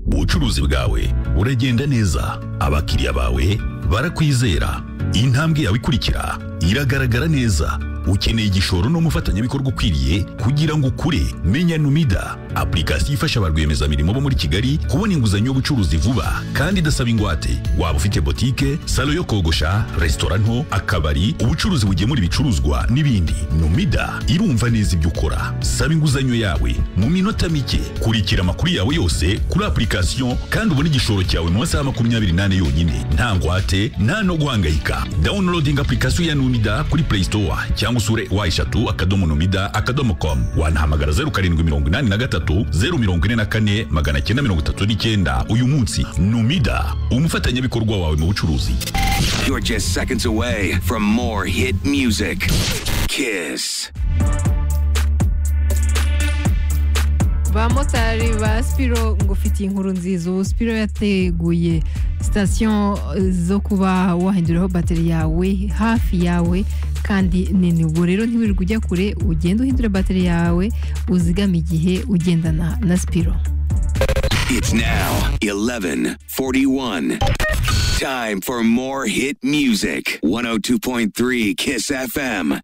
ubucuruzi bwawe uragenda neza abakiriya bawe barakwizera intambwe yawe ikurikira iragaragara neza ukeneye igishoro n'umufatanyabikorwa ukwiriye kugira ngo ukure menya numida apurikasiyo ifasha ba rwiyemezamirimo bo muri kigali kubona inguzanyo y'ubucuruzi vuba kandi idasaba ingwate waba ufite botike salo yo kogosha resitora nto akabari ubucuruzi bugemura ibicuruzwa n'ibindi numida irumva neza ibyo ukora saba inguzanyo yawe mu minota mike kurikira amakuru yawe yose kuri apurikasiyo kandi ubone igishoro cyawe mu masaha makumyabiri n'ane yonyine nta ngwate nta no guhangayika downloading apurikasiyo ya numida kuri play store cyangwa usure wa eshatu akadomo numida akadomo com wanahamagara zeru karindwi mirongo inani na gatatu zeru mirongo ine na kane magana cyenda mirongo itatu n'icyenda uyu munsi numida umufatanyabikorwa wawe mu bucuruzi You're just seconds away from more hit music. Kiss. bamotari ba sipiro ngo ufitiye inkuru nziza ubu sipiro yateguye sitasiyo zo kuba wahinduriraho bateri yawe hafi yawe kandi nini ubwo rero ntiwirirwe ujya kure ugenda uhindura bateri yawe uzigame igihe ugendana na sipiro It's now 11:41. Time for more hit music. 102.3 Kiss FM.